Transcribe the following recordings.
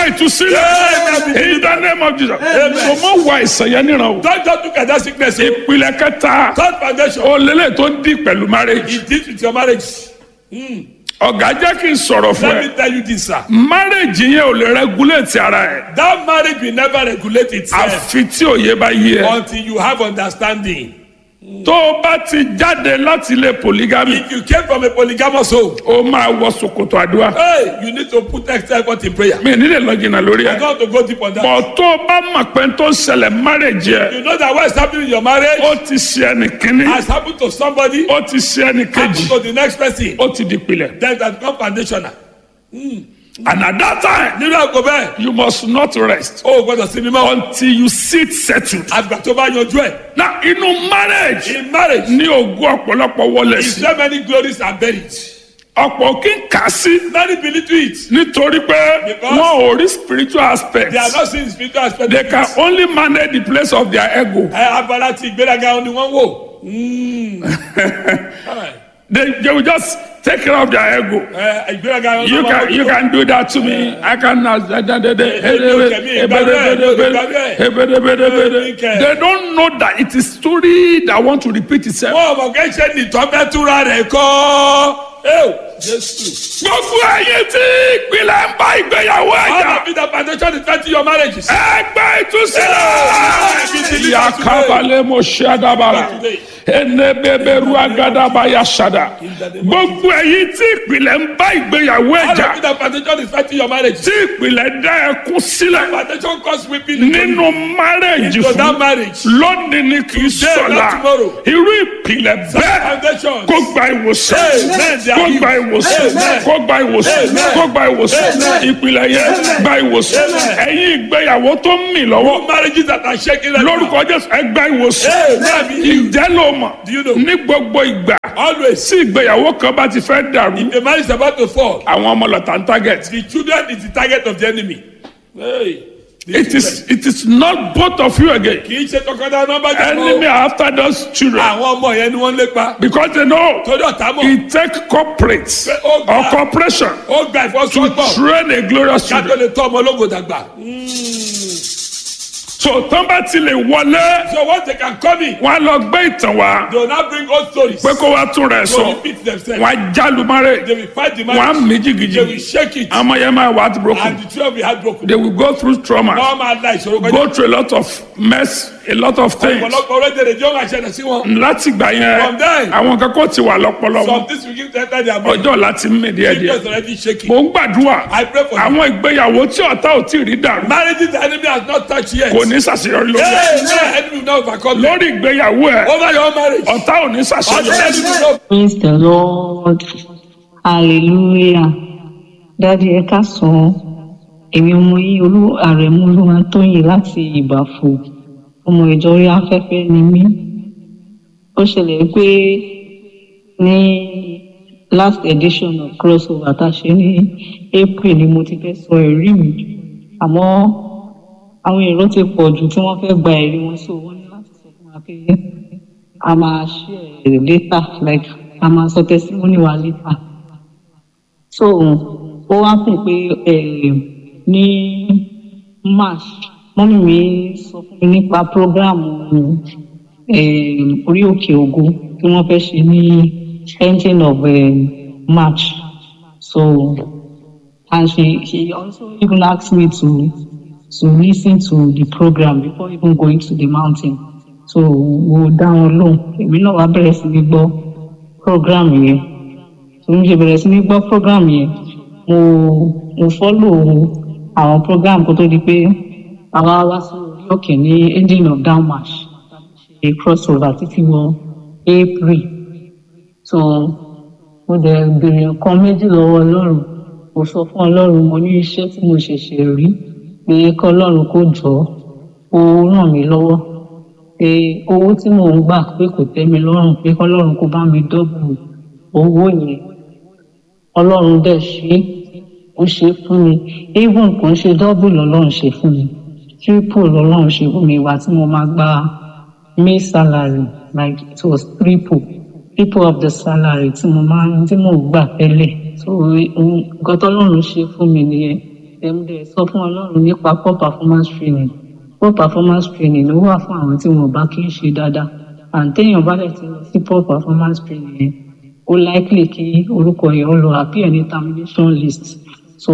ìtúsílẹ̀ in the name of Jesus so mọ wà ìsàn yẹn níran o Don't just look at that sickness. o. ìpìlẹ̀ kẹta Third foundation. olélẹ̀ tó ń dì pẹ̀lú marriage It deals with your marriage. ọ̀gá jẹ́ kí n sọ̀rọ̀ fún Let ẹ me tell you this, sir. marriage yẹn ò lè regulate ara ẹ̀ That marriage will never regulate itself àfi tí òye bá yé ẹ until you have understanding. tó o bá ti jáde láti ilé polygamy If you came from a polygamous home, o máa wọ ṣòkòtò àdúrà hey, you need to put extra effort in prayer. mi nílẹ̀ lọ jìnnà lórí I ẹ̀ don't want to go deep on that. bọ̀ tó o bá mọ̀ pé tó ń ṣẹlẹ̀ marriage yẹ You know that what is happening in your marriage ó ti ṣe ẹnì kínní has happened to somebody, ó ti ṣe ẹnì kejì happened to the next person. ó ti di pilẹ̀ Then that become foundational. and at that time Nínú àgọ́ bẹ́ẹ̀, you must not rest o ò gbọ́dọ̀ sinmi mọ́. until you sit settled. Àgbà tó bá yanjú ẹ̀. na inú marriage In marriage, ní ogún ọ̀pọ̀lọpọ̀ wọlé is sí so many glories are buried. ọ̀pọ̀ kí n kà á sí Many believe to it. nítorí pé Because wọn ò rí spiritual aspect They are not seeing spiritual aspect. they of can it. only manage the place of their ego Ẹ abala ti ìgbéraga ni wọ́n wò. Mm. they, they will just take care of their ego Ẹ ìgbéraga ni you wọ́n can you can do that to me i can they don't know that it is story that want to repeat itself. Wọ́n mọ̀ kẹ́ ṣe nìtọ́ fẹ́ túra rẹ̀ kọ́. Ẹ́wò Jésù. gbogbo ẹyin tí ìpìlẹ̀ ń bá ìgbéyàwó All ẹ̀jà of it the foundation is twenty your marriage. ẹgbẹ́ ìtúsílẹ̀ yakabalẹ̀ mo ṣe àdàbàrà ẹnẹbẹbẹrù agadaba yasada gbogbo ẹyin tí ìpìlẹ̀ ń bá ìgbéyàwó All ẹ̀jà of it the foundation is twenty your marriage. tí ìpìlẹ̀ dá ẹkún sílẹ̀ Foundation cause weeping into nínú márẹ̀jì into that fún marriage. lónìí ni kì í Today, sọ̀la not tomorrow. irú ìpìlẹ̀ bẹ́ẹ̀ Foundation. kó gba ìwòsàn Amen. They are kó gba healed. ìwòsàn Amen. kó gba ìwòsàn Amen. kó gba ìwòsàn Amen. ìpìlẹ̀ yẹn gba ìwòsàn Amen. ẹ̀yin ìgbéyàwó tó ń mì lọ́wọ́ Marriages that are shaking right now. lórúkọ jésù ẹ gba ìwòsàn Amen. ìjẹ́ ló mọ̀ Do you know? ní gbogbo ìgbà Always. tí ìgbéyàwó kan bá ti fẹ́ dàrú The marriage is about to fall. àwọn ọmọ lọ́tà ń target The children is the target of the enemy. Hey. The it is it is not both of you again kì í ṣe tọkọtaya nọmba enemy are after those children àwọn ọmọ yẹn ni wọ́n lépa because they know torí ọ̀tá mọ̀ it take corporate Oh, or God. corporation ó gba to ìfọsọ́gbọ̀n train a glorious ká tó children lè tọ́ ọmọ ológo dàgbà. so tán bá ti lè wọlé so once they can come in wọn á lọ gbé ìtàn wá they will now bring old stories. pé kó wá tún rẹ̀ to sọ repeat themselves. wọn á jálu márè they will fight the wọn á marriage. mí they will jìgìjì shake it. àmọ́ yẹn máa wà á ti broken and the children will be heartbroken. they will go through trauma wọ́n máa la ìṣòro kọjá. go through a lot of mess a lot of things ọ̀pọ̀lọpọ̀ orílẹ̀-èdè jọ́ máa ṣẹlẹ̀ sí wọn. láti gbà From there. yẹn àwọn kan kò ti wà lọ́pọlọ some wọn things will give them time their brain. ọjọ́ láti mí díẹ̀ díẹ̀ just already shaking. mò ń gbàdúrà I pray for you. àwọn ìgbéyàwó tí ọ̀tá ò tí ì rí dàrú marriages the enemy has not touched yet. kò ní ṣàṣeyọrí lórí ẹ̀. Hey, hey, enemy will not overcome them. lórí ìgbéyàwó ẹ̀ over your marriage. ọ̀tá ò ní ọ̀tá ṣàṣeyọrí. enemy will not. Praise the Lord. Hallelujah. Dádì ẹ káàsán. Èmi ọmọ yìí olú àrẹ̀mú olúwa tóyìn láti ìbàfò. Ọmọ ìjọ orí afẹ́fẹ́ ni mí. Ó ṣẹlẹ̀ pé ní last edition of crossover tá a ṣe ní April ni mo ti fẹ́ sọ ẹ̀rí mi. Àmọ́ àwọn èrò ti pọ̀ jù tí wọ́n fẹ́ gba ẹ̀rí wọn so wọ́n ní láti sọ fún wa pé a máa share later like a máa sọ testimony wa later so ó wá kùn pé eh, ní march mọ́mí mi sọ fún mi nípa program eh, orí òkè ògo tí wọ́n fẹ́ ṣe ní ending of eh, march so and she she also even asked me to to listen to the program before even going to the mountain so mo dá wọn lóhùn èmi náà wá bẹ̀rẹ̀ sí ní gbọ́ program yẹn so mo ṣe bẹ̀rẹ̀ sí ní gbọ́ program yẹn mo mo follow àwọn program kó tó di pé àwa wá sí orí òkè ní ending of down march ṣe crossover títí wọ april so mo dẹ̀ béèrè nǹkan méjì lọ́wọ́ ọlọ́run mo sọ fún ọlọ́run mo ní iṣẹ́ tí mo ṣẹ̀ṣẹ̀ rí pé kọ́ ọlọ́run kó jọ ó ràn mí lọ́wọ́ pé owó tí mò ń gbà pé kò tẹ́ mi lọ́rùn pé kọ́ ọlọ́run kó bá mi dọ́bù owó yẹn ọlọ́run dẹ̀ ṣe é ó ṣe é fún mi even kò ń ṣe dọ́bù lọ́lọ́run ṣe fún mi triple lọ́lọ́run ṣe fún mi ìwà tí mo máa gba may salary like it was triple triple of the salary tí mo máa ń tí mò ń gbà tẹ́lẹ̀ so nǹkan tọ́lọ́run ṣe fún mi nìyẹn ẹ̀mdẹ̀ sọ fún ọlọ́run nípa poor performance training poor performance training ló wà fún àwọn tí wọn bá kí ń ṣe dáadáa àǹtẹ̀yìn bá dẹ̀ ti lọ sí poor performance training yẹn ó likely kí orúkọ yẹn ó lọ appear ní termination list so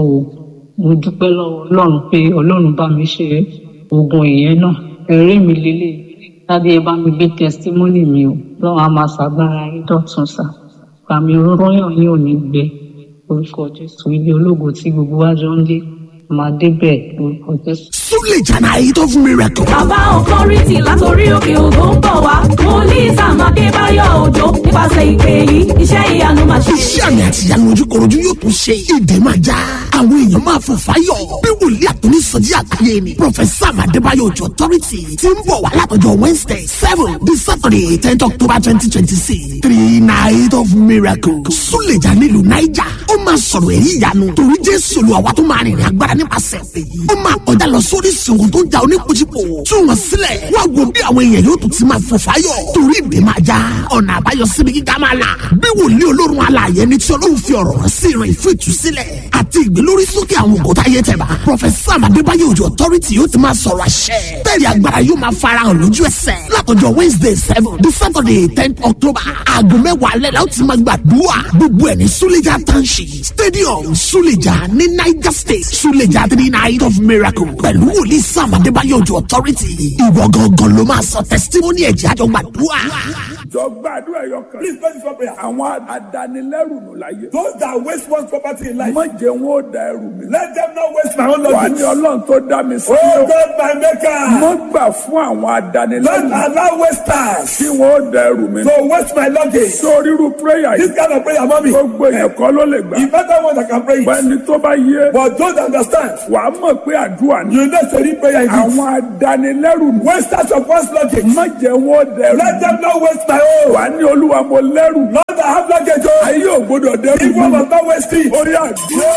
mo dúpẹ́ lọ́wọ́ ọlọ́run pé ọlọ́run bá mi ṣe oògùn ìyẹn náà ẹ̀rí mi lélẹ̀ lábẹ́ ẹ bá mi gbé testimony mi o lọ́wọ́ a máa ṣàgbára yín dọ̀tun sá àmì òróró yàn yín ò ní gbẹ orúkọ jésù ilé ológo tí gbogbo wa jọ ń lé máa débẹ̀ orúkọ jésù. Suleja night of miracle. bàbá ọkọrìtì látòrí òkè ògo ń bọ̀ wá wòlíì sam adébáyọ̀ òjò nípasẹ̀ ìpè yìí iṣẹ́ ìyanu máa ṣe. Iṣẹ́ àmì àti ìyanu ojúkorojú yóò tún ṣe. Ìdè máa já. Àwọn èèyàn máa fò fáyọ̀. Bí wòlíì àtúní sọjí àgbáyé ni. Prọfẹ̀sà Adébáyọ̀ Òjò Authority ti ń bọ̀ wá látọjọ́ Wednesday seven di Saturday tenth October twenty twenty six. Three night of miracle. Suleja nílùú Naija. Ó máa sọ̀rọ̀ èyí ìyanu. Torí Jésù lu àwa tó máa rìnrìn agbára nípasẹ̀ èyí. Ó máa kọjá lọ sórí ìsìnkú tó ń ja oníkojúpò. Tú wọn sílẹ̀. Wá wo bí àwọn èèyàn yóò tún ti máa fò fáyọ̀. Torí ìdè máa já. Ọ̀nà àbáyọ síbi gíga máa là. Bí wòlíì olórun alààyè ni tí Ọlọ́run fi ọ̀rọ̀ rán sí ìrìn fún ìtúsílẹ̀. Àti ìgbélórí sókè àwọn ògùntà ayé tẹ̀ bá. Prọfẹ̀sà Adébáyọ̀ Òjò Authority yóò ti máa sọ̀rọ̀ àṣẹ. Bẹ́ẹ̀ni agbára yóò máa farahàn lójú ẹsẹ̀. Látọjọ́ Wednesday seven di Saturday ten October. Aago mẹ́wàá alẹ́ la ó ti máa gbàdúrà. Gbogbo ẹ̀ ní Suleja Township Stadium Suleja ní Niger State. Suleja three night of miracle. Pẹ̀lú wòlíì Sam Adébáyọ̀ Òjò Authority. Ìwọ gangan ló máa sọ testimony ẹ̀jẹ̀ àjọ gbàdúrà. jọ gbàdúrà ẹyọ kan. Please pray for prayer. àwọn adanilẹ́rù nù láyé. Those that waste one's property in life, má jẹ́ wọn ó da ẹrù mi. let them not waste my own wà ní luggage. ọlọ́run tó dá mi sí. Oh God, my maker, mo gbà fún àwọn don't adanilẹ́rù allow wasters kí wọn ó da ẹrù mi. to waste my luggage. sórí irú prayer This yìí kind of prayer, mommy, gbogbo èèyàn kọ́ ló lè gbà. the better one that can pray it. bẹ́ẹ̀ni tó bá yé But those that understand, wàá mọ̀ pé àdúrà ni. you know to read prayer in àwọn adanilẹ́rù nù. Wasters of one's luggage, má jẹ́ wọn ó da ẹrù let mi. them not waste my own. wàá ní olúwa mo lẹ́rù. Lord, I have luggage, oh. ayé ò gbọdọ̀ dẹ́rù If one mi. must not waste it. orí àdúrà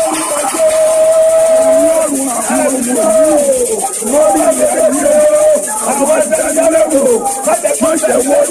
ọlọ́run àwọn ọmọ lórí ilẹ̀ ayé àwọn adanilẹ́rù má jẹ́ wọn dẹ́rù mi.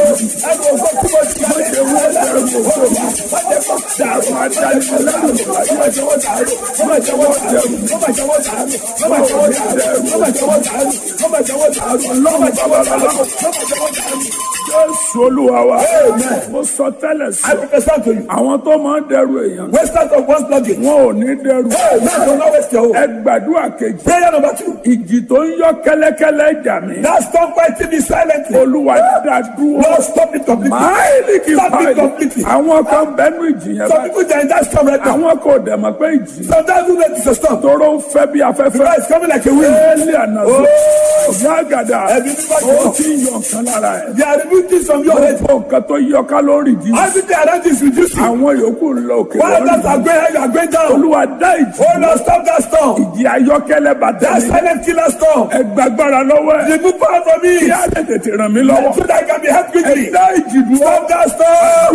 má jẹ́ wọn dẹ́rù mi. dàrú adanilẹ́rù má jẹ́ wọn dàrú. má jẹ́ wọn dẹ́rù mi. má jẹ́ wọn dàrú. má jẹ́ wọn dẹ́rù. má jẹ́ wọn dàrú. má jẹ́ wọn dàrú. ọlọ́run bàbá bàbá má jẹ́ wọn dàrú. Jésù olúwa wa. Mo sọ tẹ́lẹ̀ sí. I prophesy to you. Àwọn tó máa ń dẹrù èèyàn. Wasters of one's luggage. Wọn ò ní dẹrù. Hey, man, don't not waste your own. Ẹ gbàdúrà kejì. Prayer number two. Ìjì tó ń yọ kẹ́lẹ́kẹ́lẹ́ jà mí. Now stop fighting me silently. Olúwa dá dúró. Lord, stop it completely. Máìlì kì í Stop it fàìlì. completely. Àwọn kan bẹnu ìjì yẹn Some báyìí. people they are in that storm right now. Àwọn kò dẹ̀ mọ̀ pé ìjì. Sometimes we let it a storm. Tóró ń fẹ́ bí afẹ́fẹ́. Right, it's coming like a wind. Éèlì àná sí. Ọ̀gá àgàdà. Ẹbí bí bá Ó jọ. ti ń yọ nǹkan lára ẹ̀. They are removing things from your head. Gbogbo nǹkan tó yọ kálórì jí. Everything around you is reducing. Àwọn yòókù ń lọ òkè While others are lọ́rùn. going high, you are going down. Olúwa dá ìjì. Oh Lord, stop that storm. Ìjì ayọ́kẹ́lẹ́ bàtà That mi. silent killer storm. Ẹ gbàgbára lọ́wọ́ ẹ̀. Remove power from me. Kí á lè tètè ràn mí lọ́wọ́. So that I can be helped quickly. Ẹ dá ìjì dúró. Stop that storm.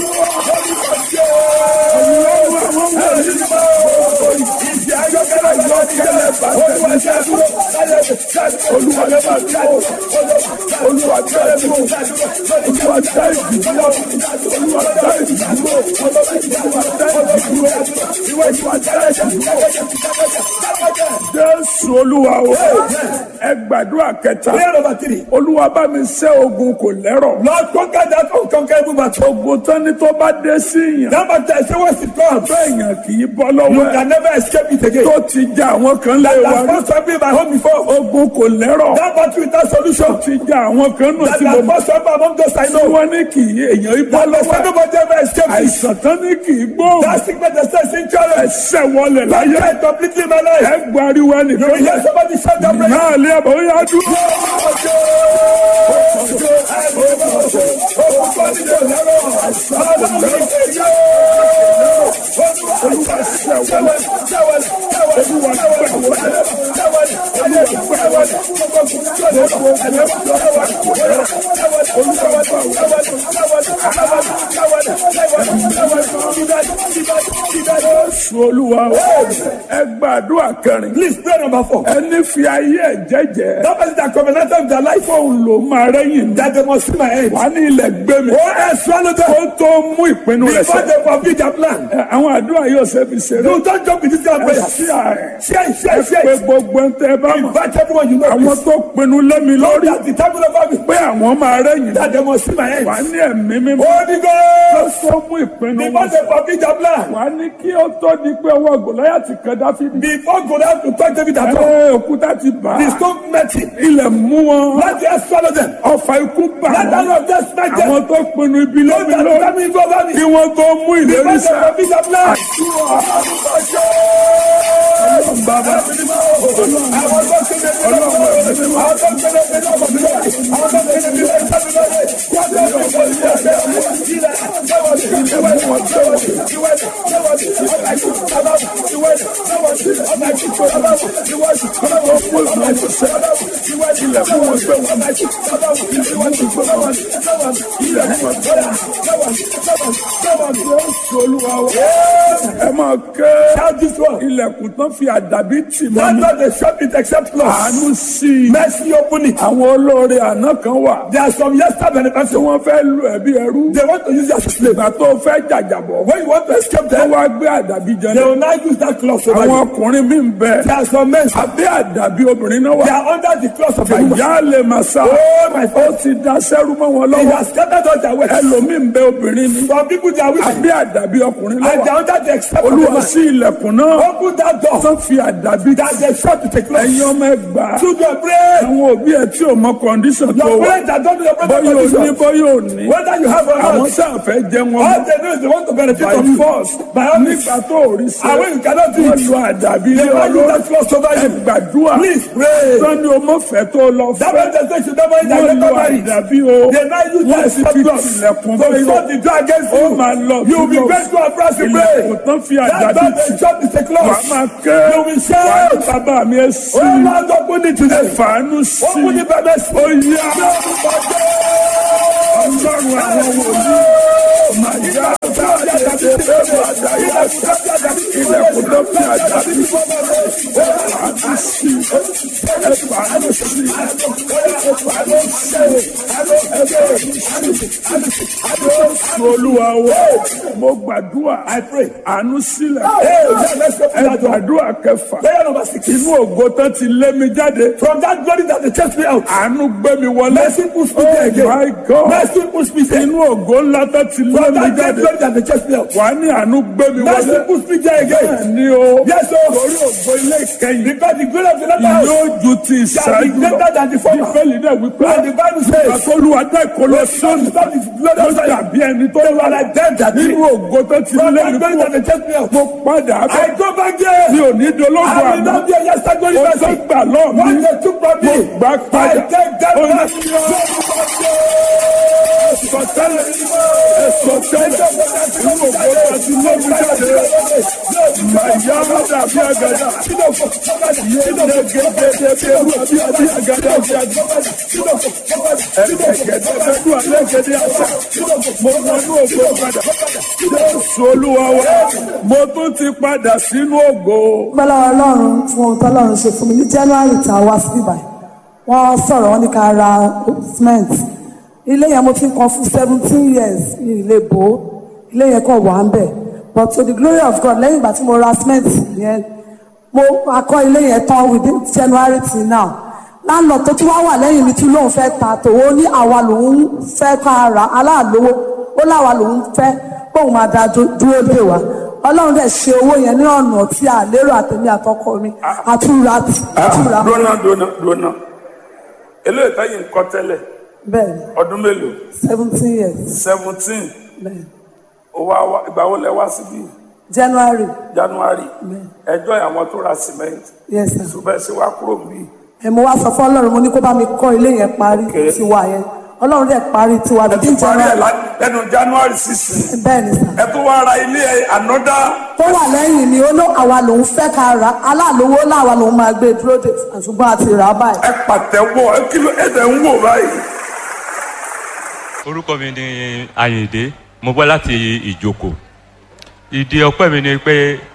Ìjì ayọ́kẹ́lẹ́ ayọ́kẹ́lẹ́ bàtà mi. Olúwa dá dúró. Olúwa dá dúró. Olúwa dá ìjì dúró. Olúwa dá ìjì dúró. Olúwa dá ìjì dúró. Olúwa dá ìjì dúró. Jésù Olúwa o. Ẹ gbàdúrà kẹta. Prayer number three. Olúwa bá mi ṣẹ́ ogun kò lẹ́rọ̀. Lord, conquer that unconquerable battle. Ogun tán ni tó bá dé sí yàn. That battle, I say, once it comes, Bẹ́ẹ̀yàn kì í bọ́ you lọ́wọ́ ẹ̀. can never escape it again. Tó ti ja àwọn kan lé wa That's rí. first time in my home before. Ogun kò lẹ́rọ̀. That battle without solution. Ti ja àwọn kan nù That tí mo that mọ̀. first time among those I Tí know. wọ́n ní kì í èèyàn í bọ́ That lọ́wọ́ ẹ̀. nobody ever escaped it. Àìsàn tán ní kì í gbóhùn. That sickness that says in challenge. Ẹsẹ̀ wọlé láyé. That completely my life. Ẹ gbariwo You ẹnìkan. hear somebody shout that prayer. Náà lé àbọ̀ ó yá dúró. Jésù Olúwa o. Ẹ ẹ gbàdúrà kẹrin. Please pray number four. ẹni fi ayé ẹ jẹ́jẹ́. That person that covenanted with their life. fóun ló máa rẹ́yìn. That they must see my head. wà á ní ilẹ̀ gbé mi. Oh, I swallow them. ó tó mú ìpinnu rẹ̀ Before sẹ́. they fulfill their plan. Ẹ, àwọn àdúrà yóò ṣe fi ṣeré. You don't jump with this kind of ẹ prayer. sí ààrẹ. Share it, share ẹ it, share pé it. gbogbo ń tẹ bá mọ̀. Invite everyone you know. àwọn please. tó pinnu lẹ́mi lórí. That the time of me. pé àwọn máa rẹ́yìn. That they must see my head. wà á ní ẹ̀mí mímọ́. Holy ó Ghost. tó mú ìpinnu Before wọn they fulfill their plan. wà á ní kí ó tó di pé ọwọ́ gòláyàtì kan dáfídì. Before Goliath to touch David at all. ẹ òkúta ti bà á. The stone met him. ilẹ̀ mú wọn. Let the earth swallow them. ọfà ikú bà Let the wọ́n. Lord just smack them. àwọn tó pinnu ibi Don't lẹ́mi let lórí. them even go over me. kí wọ́n tó mú ìlérí Before they sá. fulfill their plan. bàbá Àwọn tó kéde bí lọ́wọ́. Àwọn tó kéde bí lọ́wọ́. Àwọn tó kéde bí lọ́wọ́. ẹ máa ké Shout this one. ilẹ̀kùn tán fi àdàbí tì mọ́ Not mi. that they shut it except close. àánú sí i. Mercy open it. àwọn olóore àná kan wà. There are some yesterday tí benefactors. wọ́n fẹ́ lu ẹ̀bí ẹrú. They want to use you as a slave. ìgbà tó fẹ́ jàjàbọ̀. When you want to escape wọ́n them, wá gbé àdàbí jẹ they náà. will now use that cloth over àwọn you. ọkùnrin mi ń bẹ. There are some men. abẹ́ àdàbí obìnrin náà They wà. are under the cloth of a woman. àyà lè máa sá. Oh, my ó ti da sẹ́rú mọ́ wọn He lọ́wọ́. has scattered all their wealth. ẹlòmíì ń bẹ obìnrin ni. Some people they are wicked. abẹ́ àdàbí ọkùnrin And they lọ́wọ́. are under the except of a olúwa woman. sí ilẹ̀kùn náà. Open that door. tó fi àdàbí That they shut it a cloth. ẹ̀yin ọmọ ẹgbàá. Children pray. àwọn òbí ẹ tí ò mọ kọ́ndíṣọ̀n tó Your wà. parents that don't know your bọ́yọ̀ brother ò ní condition. bọ́yọ̀ ò ní. Whether you have or àwọn not. sáà fẹ́ jẹ wọn All they know is they want to benefit by from you. force. By all means. nígbà tó ò rí sí. And when you cannot do wọ́n it, lu àdàbí they ilé want you ọlọ́run. that cloth over you. gbàdúrà. Please pray. sọ́ni o mọ̀ fẹ́ tó lọ That fẹ́. means they say you never eat and wọ́n lu never marry. àdàbí o. They now use wọ́n that sì except fi cloth. tilẹ̀kùn So bọ́yọ̀. shut the door against ó you. máa lọ You will be lọ. grateful and proud to ilẹ̀kùn pray. tán fi That àdàbí door tì. they shut is a wàá cloth. máa ké. You will wàá shout. ní bàbá mi ẹ sí. Oh Lord, open it today. fàánú sí. Open it by mercy. ó yá. ọlọ́run àwọn wòlíì. màá yá bá àdàbí bẹ́ẹ̀ bá àdàbí ilẹ̀kùn tán fi àdàbí. fàánú sí. ẹ fàánú sí. ẹ fàánú sí. Jésù olúwa wo mo gbàdúrà àánú sílẹ̀ ẹ gbàdúrà kẹfà Prayer number six. inú ògo tán ti lé mi jáde From that glory that they chased me out. àánú gbé mi wọlé Mercy push me there oh again. my God Mercy push me there. inú ògo ńlá tán ti lé From mi that great jáde glory that they chased me out. wà á ní àánú gbé mi Mercy wọlé push me there again. bẹ́ẹ̀ ni o Yes, sir. torí ògo ilé ìkẹyìn Because the glory of the latter house yóò ju ti shall be ìṣáájú greater lọ than the former. ìfẹ́lì náà wípé And the Bible says, àtọ́lùwà dá ìkọlọ sọ́ọ̀nù That is glory tó of the dàbí ẹni tó They wà were like them that nínú ògo tó ti From lé that mi glory kúrò that they chased me out. mo padà I bẹ̀ go back there. mi ò ní dológun I will àná not be a yesterday glory ó tó person. gbà lọ́ọ̀ What mi they took from me, mo gbà I padà take that ó ní back. sọtẹ́lẹ̀ sọtẹ́lẹ̀ nínú ògo tó ti lé mi jáde màyà má dàbí àgàdà yéé gẹ́gẹ́ bí ewu àbí àbí àgàdà àbí àgàdà ẹ̀ẹ́dẹ̀gẹ̀dẹ̀ bẹ́ẹ̀ dùn alẹ́ gẹ̀dẹ̀ àṣà mo wọnú ògo padà Jésù olúwa wa mo tún ti padà sínú ògo. bọ́lá ọlọ́run fún ohun tọ́lọ́run ṣe fún mi ní january tá a wá sí ibà wọ́n sọ̀rọ̀ wọ́n ní ká ra cement ilé yẹn mo ti ń kan fún seventeen years ní ilé bò ó ilé yẹn kàn wà ń bẹ̀ but to the glory of God lẹ́yìn ìgbà tí mo ra cement yẹn mo akọ́ ilé yẹn tán within january till now láńlọ tó tún wá wà lẹ́yìn mi tún lóun fẹ́ ta tòun ní àwa lòun fẹ́ ká ra aláàlówó ó láwa lòun fẹ́ kóun máa da dú- dúró dè wá ọlọ́run dẹ̀ ṣe owó yẹn ní ọ̀nà tí a lérò àtẹ̀mí àtọkọ mi àtúra àtúra dúnà dúnà dúnà eléyìí táyì ń kọ́ tẹ́lẹ̀ bẹ́ẹ̀ ni ọdún mélòó seventeen years seventeen bẹ́ẹ̀ ni ìgbà wo lẹ wá síbí january january ẹjọ́ àwọn tó ra cement yes sir ṣùgbọ́n ṣe wá kúrò níbí ẹ mo wá sọ fún ọlọ́run mo ní kó bá mi kọ́ ilé yẹn parí Okay. tiwa yẹn ọlọ́run dẹ̀ parí tiwa ẹ ti bíi parí ẹ january lá- lẹ́nu january sixteen bẹ́ẹ̀ ni sir ẹ tó wá ra ilé ẹ ànọ́dá tó wà lẹ́yìn ni ó ló àwa lòun fẹ́ ká ra aláàlówó láwa lòun máa gbé dúró dè ṣùgbọ́n àti rà á báyìí. ẹ pàtẹ́wọ́ ẹ kí ló ẹ tẹ̀ ń wò báyìí. orúkọ mi ni Àyìndé mo bọ́ láti ìjòkò ìdí ọpẹ́ mi ni pé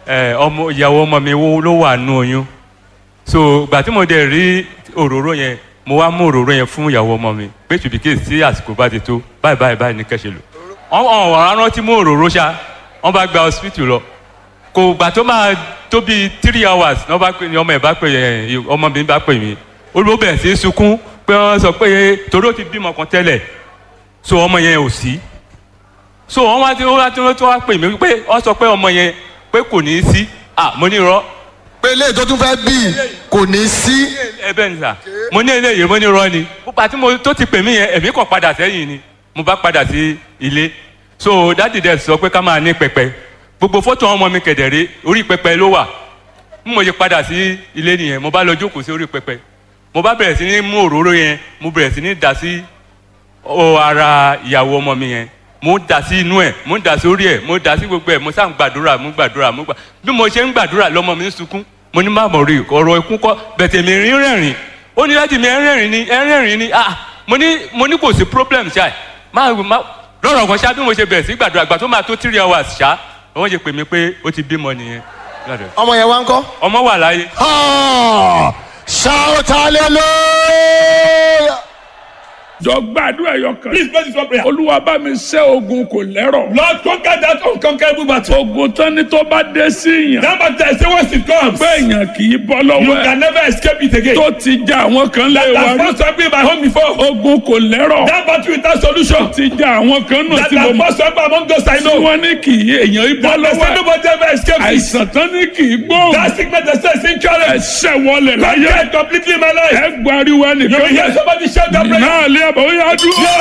ẹ, ọmọ ìyàwó ọmọ mi wo- ló wà nù oyún so gbà tí mo dẹ̀ rí òróró yẹn mo wá mú òróró yẹn fún ìyàwó ọmọ mi pé ṣùbíkè sí àsìkò bá ti tó báyìí báyìí báyìí ní kẹ́sẹ̀ lò wọ́n wọ́n wọ́n rántí mú òróró ṣá wọ́n bá gba hospital lọ kò gbà tó máa tó bíi three hours ní wọ́n bá pè ní ọmọ ẹ̀ bá pè ẹ̀ ọmọ mi bá pè mí olùwọ́ bẹ̀rẹ̀ sí í sunkún pé wọ́n sọ pé torí ó ti bímọ kan tẹ́lẹ̀ so ọmọ yẹn ò sí so wọ́n wá tí wọ́n wá tí wọ́n wá pè mí pé wọ́n sọ pé ọmọ yẹn pé kò ní í sí ah mo ní irọ́ pé eléyìí tó tún fẹ́ bí kò ní sí. ẹ bẹ́ẹ̀ ni sà mo ní eléyìí mo ní irọ́ ni púpà tí mo tó ti pè mí yẹn èmi kàn padà sẹ́yìn ni mo bá padà sí ilé so dáàdì dẹ̀ sọ pé ká máa ní pẹpẹ gbogbo fọ́tò ọmọ mi kẹ̀dẹ̀rẹ́ orí pẹpẹ ló wà bí mo ṣe padà sí ilé nìyẹn mo bá lọ jókòó sí orí pẹpẹ mo bá bẹ̀rẹ̀ sí ní mú òróró yẹn mo bẹ̀rẹ̀ sí ní dà sí ọ ara ìyàwó ọmọ mi yẹn mo dà sí inú ẹ mo dà sí orí ẹ mo dà sí gbogbo ẹ mo sá ń gbàdúrà mo gbàdúrà mo gbà bí mo ṣe ń gbàdúrà lọmọ mi ń sunkún mo ní má mọ̀ rí ọ̀rọ̀ ikú kọ́ bẹ̀tẹ̀ mi rí rẹ̀rìn ó ní láti mi ẹ rẹ̀rìn ni ẹ rẹ̀rìn ni ah mo ní mo ní kò sí problem ṣá má má lọ́rọ̀ kan ṣá bí mo ṣe bẹ̀rẹ̀ sí gbàdúrà gbà tó máa tó three hours ṣá wọ́n ṣe pè mí pé ó ti bímọ nìyẹn ọmọ yẹn wá ń kọ́. ọmọ wà láyé Ah, shout hallelujah. jọ gbàdúrà ẹyọ kan. Please pray this one prayer. olúwa bá mi ṣẹ́ ogun kò lẹ́rọ̀. Lord, conquer that unconquerable battle. ogun tán ni tó bá dé sí yàn. That battle, I say once it comes, pé èèyàn kì í bọ́ you lọ́wọ́ ẹ̀. can never escape it again. tó ti ja àwọn kan lé That wa has rí. fought something in my home before. ogun kò lẹ́rọ̀. That battle without solution. ti ja àwọn kan náà That tí mo has mọ̀. fought something among those I tí know. wọ́n ní kì í èèyàn í bọ́ That they lọ́wọ́ say ẹ̀. nobody ever escapes it. àìsàn tán ní kì í gbóhùn. That sickness they say is incurable. ẹsẹ̀ wọlé láyé. Conquer it completely in my life. ẹ gbariwo You will ẹnìkan hear yẹn. somebody shout that prayer. náà lé àbọ̀ ó yá dúró.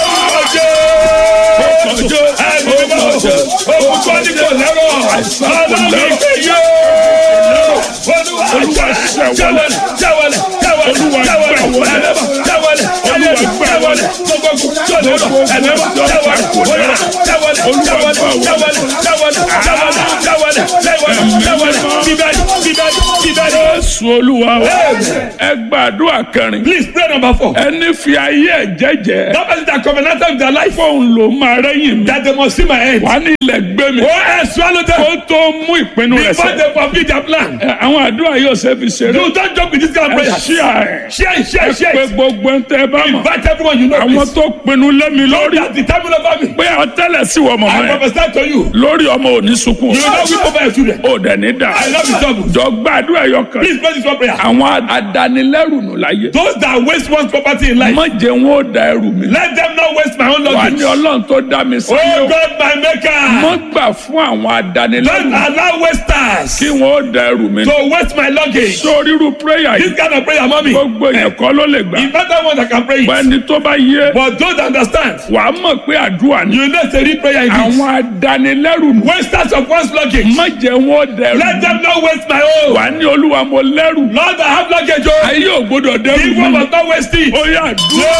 Jésù olúwa wa. ẹ gbàdúrà kẹrin. Please pray number four. ẹni fi ayé ẹ jẹ́jẹ́. That person that covenanted with their life fóun ló máa rẹ́yìn mi. that they must see my end. wà á ní ilẹ̀ gbé mi. Oh, I swallow them kó tó mú ìpinnu rẹ̀ before sẹ́. they complete their plan. Ẹ, àwọn àdúrà yóò ṣe fi ṣeré. You don't joke with this kind of ẹ prayer. ṣí àárẹ̀. Share it, share ẹ it, share pé it. gbogbo ń tẹ́ bá mọ̀. Invite everyone you know, àwọn please. tó pinnu lẹ́mi lórí. That's the time over me. pé àtẹ́lẹ̀ sí wọ I mọ̀mọ́ yẹn. prophesy to you. lórí ọmọ òní sunkún. You will not weep over your children. ó dẹ̀ ní dà. I love you double. jọ gbàdúrà yọ kan. Please pray this one prayer. àwọn adanilẹ́rù nù láyé. Those that waste one's property in life, má jẹ́ wọn ó da ẹrù mi. let them not waste my own wà luggage. ní ọlọ́run tó dá mi sí. Oh God, my maker. má gbà fún àwọn Don't adanilẹ́rù allow wasters kí wọn ó da ẹrù mi. to waste my luggage. sórí irú prayer This yìí kind of prayer, mommy, gbogbo èèyàn kọ́ ló lè gbà. it's not that one that can pray it. ẹni tó bá yé But those that understand, wàá mọ̀ pé àdúrà ni. you know it's a real prayer it is. àwọn adanilẹ́rù nù. Wasters of one's luggage. má jẹ́ wọn ó da ẹrù Let mi. them not waste my own. wàá ní olúwa mo lẹ́rù. Lord, I have luggage. Oh, ayé ò gbọdọ̀ dẹ́rù people mi. must not waste it. ó yà dúró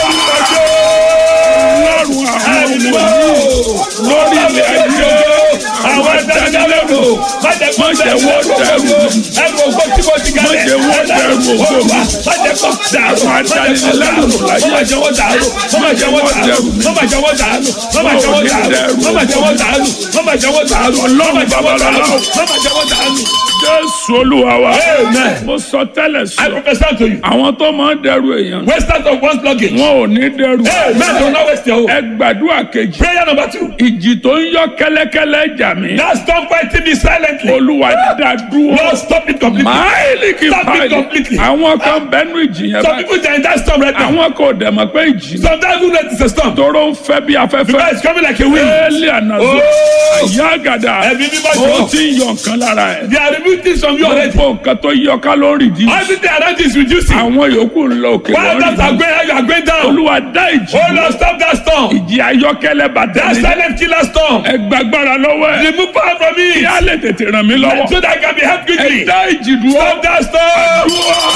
lọ́rùn àwọn Ẹ̀mí ọmọ mọ́. lórí ilẹ̀ ayé. Àwọn adanilẹ́rù. Má jẹ́ kó Má jẹ́ bẹ̀rù wọ́n dẹrù. Ẹrù ògbó tí mo ti Má kalẹ̀. jẹ́ wọ́n dẹrù ògbó mi. Má jẹ́ kó dàrú. Àwọn adanilẹ́rù láyé. Má jẹ́ wọ́n dàrú. Má jẹ́ wọ́n dàrú. Má jẹ́ wọ́n dàrú. Má jẹ́ wọ́n dàrú. Má jẹ́ wọ́n dàrú. Má jẹ́ wọ́n dàrú. Má jẹ́ wọ́n dàrú. Má jẹ́ wọ́n dàrú. Jésù olúwa wa. Amen. mo sọ tẹ́lẹ̀ I sọ. prophesy to you. àwọn tó máa ń dẹrù èèyàn. Wasters of one's luggage. wọn ò ní dẹrù. Amen. Do not waste your own. ẹ gbàdúrà kejì. Prayer number two. ìjì tó ń yọ kẹ́lẹ́kẹ́lẹ́ jà mí. Now stop fighting me silently. olúwa dá dúró. Lord, stop it completely. máìlì kì í Stop it máìlì. completely. àwọn kan bẹnu ìjì yẹn Some báyìí. people they are in that storm right now. àwọn kò dẹ̀ mọ̀ pé ìjì náà. Sometimes we know it's a storm. tóró ń fẹ́ bí Because afẹ́fẹ́. it's coming like a wind. éèlì ànàzó. Oh. àyà àgàdà. Ẹ̀mí mímọ́ ó jọ. ti ń yọ nǹkan lára ẹ̀. They are removing things from you already. gbogbo nǹkan tó yọ ká ló ń rìdí. Everything around you is reducing. àwọn yòókù ń lọ òkè While lọ́rì. others are going high, you are going down. olúwa dá ìjì. Oh Lord, stop that storm. ìjì ayọ́kẹ́lẹ́ bàtà That mi. silent killer storm. ẹ gbàgbára lọ́wọ́ ẹ̀. Remove power from me. kí á lè tètè ràn mí lọ́wọ́. So that I can be helped ẹ quickly. dá ìjì dúró. Stop that storm.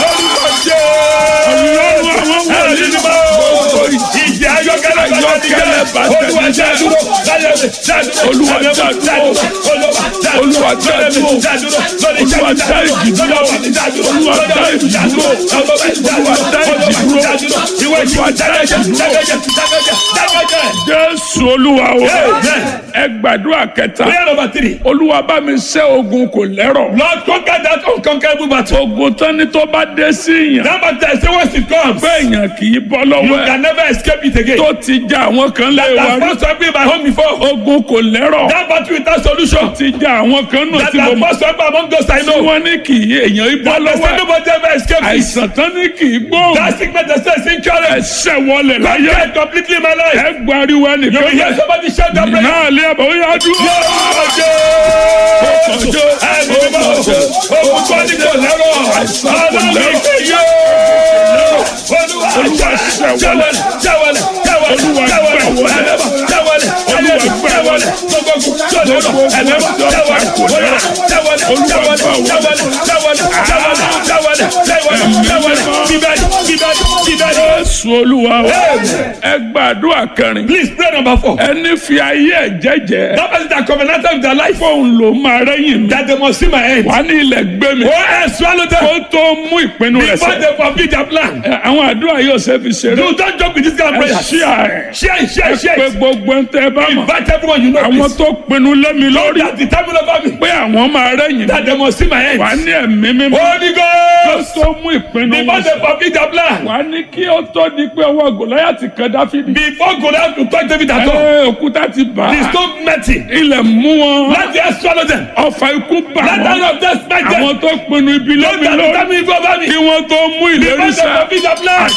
ọlọ́run àwọn wọ̀nyí. Ẹ̀mí mímọ́. gbogbo ìjì Ìjì ayọ́kẹ́lẹ́ bàtà mi jẹ́. olúwa dá dúró láyé mi dá dúró Olúwa ẹ̀mí dá mímọ́ dá dúró. dúró olúwa dá dúró Olúwa dá lórí dúró. mi dá dúró lórí Olúwa iṣẹ́ mi dá ìjì dúró. lọ́wọ́ mi dá dúró Olúwa dá lọ́wọ́ mi ìjì dá dúró. dúró ọmọ mi dá Olúwa dúró dá ìjì olúwa dúró. dá dúró ìwé ìjì Olúwa dá ìjì dákẹ́jẹ́ dúró. dákẹ́jẹ́ dákẹ́jẹ́ dákẹ́jẹ́. jésù olúwa o Amen. ẹ gbàdúrà kẹta prayer number three. olúwa bá mi ṣẹ́ ogun kò lẹ́rọ̀ Lord conquer that unconquerable battle. ogun tán ni tó bá dé sí yàn That battle I say once it comes. bẹ́ẹ̀ yàn kì í bọ́ You lọ́wọ́ ẹ̀ can never escape it again. tó ti já àwọn kan lé wa That rí has first been my home before. ogun kò lẹ́rọ̀ That battle without solution. ti já àwọn kan náà That tí mo has mọ̀ first been among those I tí know. wọ́n ní kì í èèyàn í bọ́ That lọ́wọ́ person ẹ̀ nobody ever escape it. àìsàn tán ní kì í gbóhùn That sickness that says incurable. ẹsẹ̀ wọlé láyé Conquer completely my life. ẹ gbariwo You will ẹnìkan hear somebody shout that prayer. náà lé àbọ̀ ó yá dúró. Jésù olúwa wa ẹ gbàdúrà kẹrin Please pray number four. ẹni fi ayé ẹ jẹ́jẹ́ That person that covenanted with their life fóun ló máa rẹ́yìn mi that they must see my end. wà ní ilẹ̀ gbé mi Go and swallow them kó tó mú ìpinnu rẹ̀ before sẹ́ they complete their plan. Ẹ, àwọn àdúrà yóò ṣe fi ṣeré You don't joke with this kind of ẹ prayer. ṣí àárẹ̀ Share it, share ẹ it, share pé it. gbogbo ń tẹ́ bá mọ̀ Invite everyone you know. àwọn please. tó pinnu lẹ́mi lórí That the time over me. pé àwọn máa rẹ́yìn That they must see my end. wà ní ẹ̀mí mímọ́ Holy kó Ghost. tó mú ìpinnu Before wọn they complete their plan. wà ní kí ó tó di pé ọwọ́ gòláyàtì kan dáfídì Before Goliath to touch David at all. ẹ òkúta ti bà The á stone met him. ilẹ̀ mú wọn Let the earth swallow them. ọfà ikú bà Let the wọn hand of death smite them. àwọn tó pinnu ibi Don't lẹ́mi that lórí time evil over me. kí wọ́n tó mú ìlérí Before they sẹ́ complete their plan.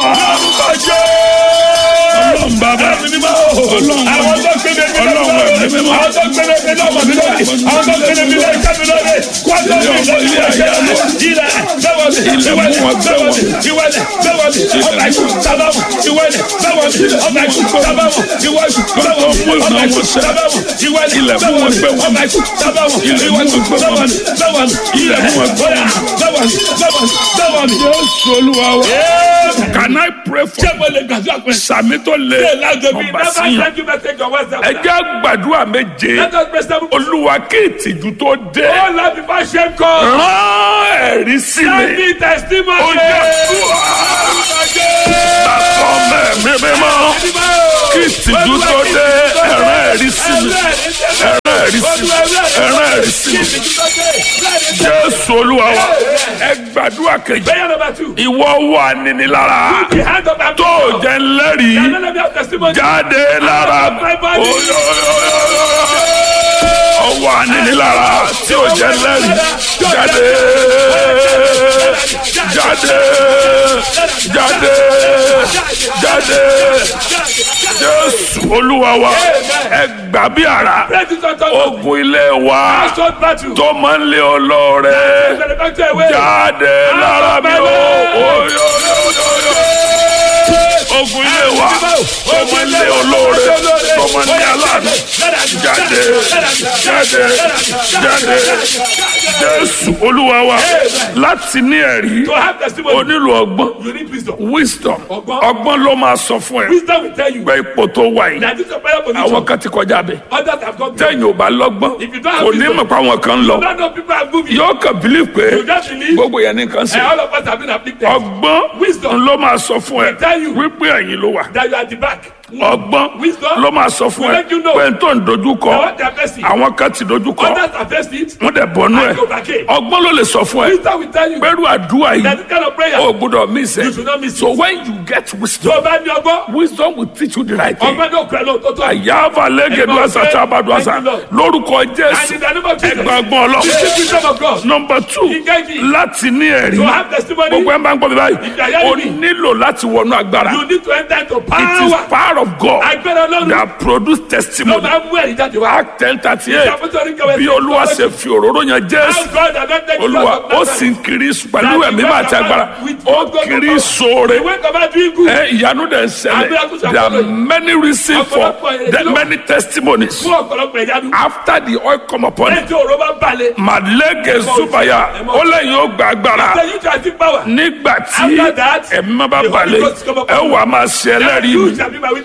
Ọlọ́run bàbá Ọlọ́run Àwọn tó kéde mi lọ́wọ́ Ọlọ́run ẹ̀mí mímọ́. àwọn tó kéde mi lọ́wọ́ mi lórí àwọn tó kéde mi lọ́wọ́ ìka mi lórí kwátó mi lórí ilé ayé mi ilẹ̀ bẹ́wọ̀ mi ìwẹ̀lẹ̀ bẹ́wọ̀ mi ìwẹ̀lẹ̀ bẹ́wọ̀ mi ọba ìkú sábàmù ìwẹ̀lẹ̀ bẹ́wọ̀ mi ọba ìkú sábàmù ìwẹ̀lẹ̀ bẹ́wọ̀ mi ọba ìkú sábàmù ìwẹ̀lẹ̀ bẹ́wọ̀ mi ọba ìkú sábàmù ìwẹ̀lẹ̀ bẹ́wọ̀ mi bẹ́wọ̀ mi ilẹ̀ bẹ́wọ̀ mi bẹ́wọ̀ mi bẹ́wọ̀ mi bẹ́wọ̀ mi. Jésù olúwa wa can I pray for Ṣé mo lè gbàdúrà pé sàmì tó lé ṣé lájọ bí ọba never síyàn send you message on WhatsApp. ẹ jẹ́ gbàdúrà méje Let us pray seven. olúwa kí ìtìjú tó dé Oh, Lord, before shame comes. rán ẹ̀rí sí Send mi me testimony. ó jẹ́ sàtọ̀ mẹ́mí mímọ́ kí ìtìjú tó dé ẹ̀rán ẹ̀rí sí mi ẹ̀rán ẹ̀rí sí mi ẹ̀rán ẹ̀rí sí mi jésù olúwa wa ẹ gbàdúrà kejì Prayer number two. ìwọ wà nínilára The hand of tó jẹ́ ńlẹ́rìí None of your testimony. jáde lára ọwọ́ ànínílára tí ó jẹ́ lẹ́rìí jáde jáde jáde jáde jésù olúwa wa ẹ gbà bí ara Praise is unto God. ogun ilé wa Assault battle. tó máa ń lé olóore Manufacture away. jáde lára mi o oyoyoyoyo ogun ilé wa tó máa ń lé olóore tó máa ń lé aláàánú jáde jáde jáde jésù olúwa wa láti ní ẹ̀rí To have testimony. o nílò ọgbọ́n You need wisdom. wisdom Ọgbọ́n. ọgbọ́n ló máa sọ fún ẹ Wisdom will tell you pé ipò tó wà yìí that this is a prayer àwọn position. kan ti kọjá bẹ Others have gone beyond. tẹ̀yìn ò bá lọ́gbọ́n If you don't have kò ní wisdom, mọ̀ pé àwọn kan ń lọ None of people have moved. yóò kàn bílí pé You just believe. gbogbo yẹn nìkan sí And all of us have been afflicted. ọgbọ́n Wisdom. ló máa sọ fún ẹ tell you. wípé ẹ̀yin ló wà That you are at the back. ọgbọ́n Wisdom. ló máa sọ fún will ẹ let you know. pé n tó ń dojú Now kọ what they are facing. àwọn kan ti dojú kọ Others have faced it. wọ́n dẹ̀ bọ́nú ẹ And overcame. ọgbọ́n ló lè sọ fún ẹ Wisdom will tell you pẹ̀lú àdúrà that yìí this kind of prayer. o gbọ́dọ̀ miss You should ẹ not miss so it. when you get Tó wisdom o bá ní ọgbọ́n. wisdom will teach you the right thing. Ọgbọ́n náà pẹ̀lú tó tó. àyàfà lẹ́gẹ̀dù àṣà tí a bá dùn àṣà Thank you, Lord. lórúkọ And jésù in the name of Jesus. ẹgbàgbọ́n ọlọ́run. Receive wisdom of God. nọmba two Engage. láti ní ẹ̀rí To have testimony. gbogbo ẹ̀ máa ń gbọ́ mi báyìí If you are hearing o me. nílò láti wọnú agbára You need to enter into it is power. power of God Agbára Ọlọ́run. that produce Ló testimony máa ń mú ẹ̀rí jáde wá. act ten thirty eight Ìṣàkóso oníkẹwẹ́ bí olúwa ṣe fi òróró yan How jésù God anointed Jesus olúwa of ó Nazareth. sì ń kiri pẹ̀lú ẹ̀mí máa ti agbára ó kiri sóore He went about doing good. ẹ ìyanu dẹ̀ ń ṣẹlẹ̀ there are many reasons for the many testimonies Fún ọ̀pọ̀lọpọ̀ ìyanu. after the oil come upon him Ẹni tí òró bá ń balẹ̀. màlẹ́gẹ̀ zubaya ó lẹ́yìn ó gba agbára Ṣé you transit power? nígbà tí After that, ẹ̀mí má bá the Holy balẹ̀ Ghost come upon ẹ you. wà máa ṣe ẹlẹ́rìí You mi shall be my witness.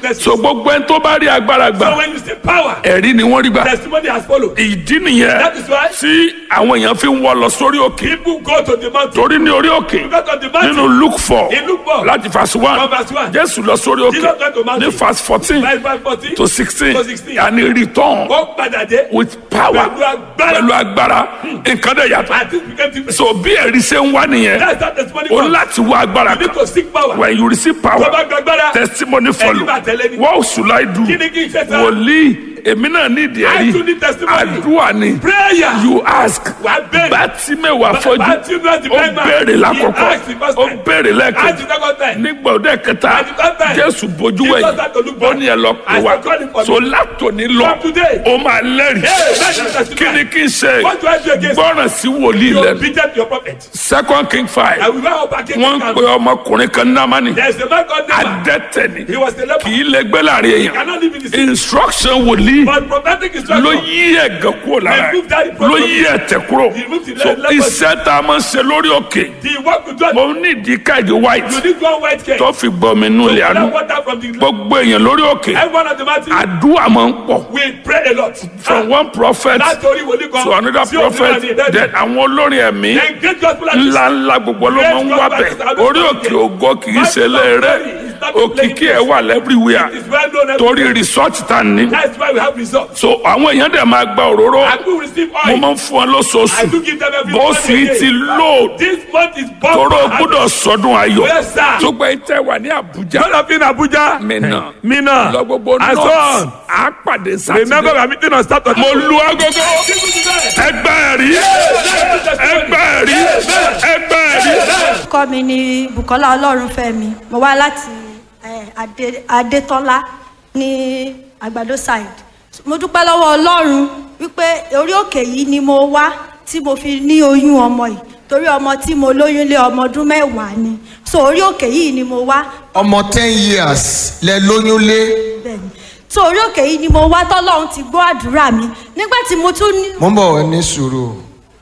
witnesses. so gbogbo ẹni tó bá rí agbára So gbà when you see power, ẹ̀rí ni wọ́n rí gbà testimony has followed. ìdí nìyẹn That is why tí àwọn èèyàn fi ń wọ́ lọ sórí òkè people go to the mountain. torí ní orí òkè Because of the mountain. nínú luke four In Luke four. láti verse one From verse one. jésù lọ sórí Jesus went to òkè mountain. ní verse fourteen Verse five fourteen. to sixteen To 16. and he return Ó padà dé. with power Pẹ̀lú agbára. pẹ̀lú agbára nǹkan dẹ̀ yàtọ̀ And this became different. so bí ẹ̀rí ṣe ń wá nìyẹn That's how testimony o comes. láti wá agbára You need kan to seek power. when you receive Tó power bá gbàgbára. testimony follow máa tẹ̀lé ni. what should I do Kí ni kí n ṣe sá? wòlíì èmi náà ní ìdí I too ẹ̀rí need testimony. àdúrà ni Prayer. you ask Wà á bẹ̀rẹ̀. bátímẹ̀wá Bá- fọ́jú Bátímẹ́wà the ó blind man. béèrè He lákọ̀ọ́kọ́ asked the first ó time. béèrè Ask lẹ́ẹ̀kejì the second time. nígbà òde kẹta At the third time. jésù bójú Jesus wẹ̀yìn had to look ó back. ní ẹ lọ pè I wá said, "Call him for so me." látòní lọ From today. ó máa lẹ́rìí Hey, that's the testimony. kí ni kí n ṣe What do I do against gbọ́ràn sí wòlíì You lẹ́nu beated your prophet. second king five And we went up against wọ́n ń him. pe ọmọkùnrin kan námánì There's a man called Naaman. adẹ́tẹ̀ ni He was a leper. kì í lè gbé láàrin He èèyàn cannot live in the city. instruction wòlíì But prophetic ló instruction. yí ẹ̀gàn kúrò lára Remove that ẹ̀ ló yí ẹ̀tẹ̀ kúrò Remove the so leprosy. iṣẹ́ tá a máa ń ṣe lórí òkè The work with God. mo ní ìdí káàdì white You need one white cake. tó fi gbọmi nù So lẹ́nu that water from the gbogbo èèyàn lórí òkè everyone at the mountain. àdúrà máa ń pọ̀ We pray a lot. from one prophet Látòrí wòlíì kan. to another sí òfin prophet àti ìdẹ́jọ́. then àwọn olórin ẹ̀mí Then great gospel artists. ńlá ńlá gbogbo ló máa ń wá bẹ̀ orí òkè ògo kì í ṣe lẹ́rẹ́ òkìkí ẹ̀ wà lẹ́bíríwìà It's well known torí everywhere. research tá a ní That's why we have results. so àwọn èèyàn dẹ̀ máa gba òróró And we receive mo oil. máa ń fún ọ I lóṣooṣù do give them every bó month sì again. ti load This month is bomb. tóró gbọ́dọ̀ sọdún ayọ̀ Yes, sir. tó gbẹ tẹ wà ní Àbújá God of in Abuja. Mina Mina. lọ gbogbo And so north on. á pàdé Remember we sátidé are meeting on Saturday. mo lu agogo ẹgbẹ́ ẹ̀rí ẹgbẹ́ ẹ̀rí ẹgbẹ́ ẹ̀rí. orúkọ mi ni bukola ọlọ́runfẹ́mi mo wá láti eh, Adé- adétọ́lá ní àgbàdo side mo dúpẹ́ lọ́wọ́ ọlọ́run wípé orí òkè yìí ni mo wá tí mo fi ní oyún ọmọ yìí torí ọmọ tí mo lóyún lé ọmọ ọdún mẹ́wàá ni so orí òkè yìí ni mo wá ọmọ ten years lẹ lóyún lé bẹ́ẹ̀ni so orí òkè yìí ni mo wá tọ́lọ́run ti gbọ́ àdúrà mi nígbà tí mo tún ní. mo ń bọ̀ ẹ ní sùúrù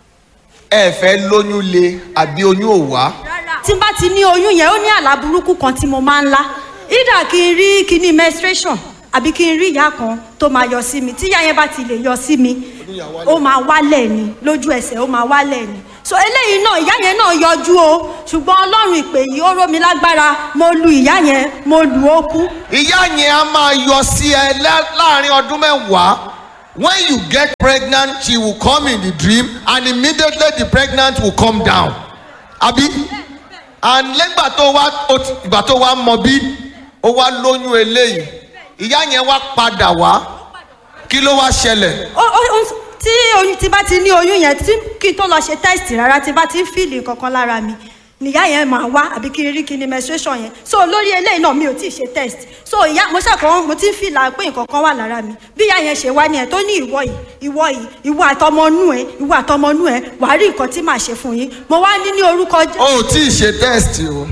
ẹ fẹ́ lóyún lé àbí oyún ò wá tí n bá ti ní oyún yẹn ó ní àlá burúkú kan tí mo máa ń lá ìdá kí n rí kíní menstruation àbí kí n rí ìyá kan tó máa yọ sí mi tí ìyá yẹn bá ti lè yọ sí mi ó máa wálẹ̀ ni lójú ẹsẹ̀ ó máa wálẹ̀ ni so eléyìí náà ìyá yẹn náà yọjú o ṣùgbọ́n ọlọ́run ìpè yìí ó ró mi lágbára mo lu ìyá yẹn mo lù ó kú ìyá yẹn á máa yọ sí ẹ lá- láàrin ọdún mẹ́wàá when you get pregnant she will come in the dream and immediately the pregnant will come down àbí and lẹ́gbà tó wá ó ti- ìgbà tó wá mọ bí ó wá lóyún eléyìí ìyá yẹn wá padà wá kí ló wá ṣẹlẹ̀ ó ó ó tí oyún tí bá ti ní oyún yẹn tí kí n tó lọ ṣe test rárá tí bá ti ń fíìlì kankan lára mi nìyá yẹn máa wá àbí kí n rí kí ni menstruation yẹn so lórí eléyìí náà mi ò tí ì ṣe test so ìyá mo ṣàkóso mo ti ń fìlà pé nǹkan kan wà lára mi bí ìyá yẹn ṣe wá ní ẹ tó ní ìwọ yìí ìwọ yìí ìwọ àtọmọnú ẹ ìwọ àtọmọnú ẹ wàá rí nǹkan tí màá ṣe fún yín mo wá ní ní orúkọ Jésù. o ò tí ì ṣe test o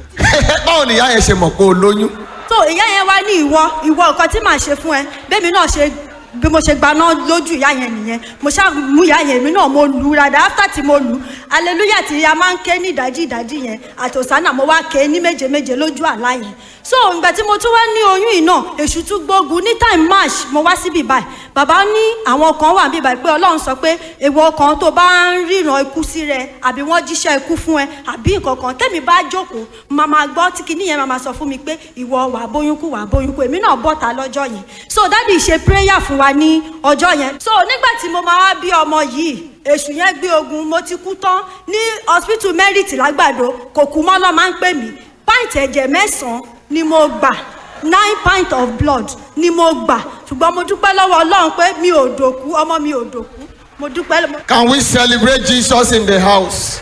báwo ni ìyá yẹn ṣe mọ̀ pé o lóyún so ìyá yẹn wá ní ìwọ ìwọ nǹkan tí màá ṣe fún ẹ bẹ́ẹ̀mi náà ṣe bí mo ṣe gbaná lójú ìyá yẹn nìyẹn mo ṣáà mú ìyá yẹn mi náà mo lù ú rádà after tí mo lù ú hallelujah tí a máa ń ké ní ìdájí ìdájí yẹn àtòsánà mo wá ké ní méje méje lójú àlá yẹn so ìgbà tí mo tún wá ní oyún yìí náà èṣù tún gbógun ní time march mo wá síbi báyìí bàbá ní àwọn kan wà níbi báyìí pé ọlọ́run sọ pé èèwọ̀ kan tó bá ń ríran ikú sí rẹ àbí wọ́n jíṣẹ́ ikú fún ẹ àbí nǹkan kan tẹ́mi bá jókòó máa máa gbọ́ tí kinní yẹn máa máa sọ fún mi pé ìwọ wà bóyún kú wà bóyún kú èmi náà bọ́ta lọ́jọ́ yẹn so dádì ṣe prayer fún wa ní ọjọ́ yẹn so nígbà tí mo máa wá bí ọmọ yìí èṣù yẹn gbé ogun mo ti kú tán ní hospital merit lágbàdo kò kú mọ́ lọ́ máa ń pè mí pint ẹ̀jẹ̀ mẹ́sàn-án ni mo gbà nine pint of blood ni mo gbà ṣùgbọ́n mo dúpẹ́ lọ́wọ́ ọlọ́run pé mi ò dòkú ọmọ mi ò dòkú mo dúpẹ́ lọ́wọ́. can we celebrate jesus in the house.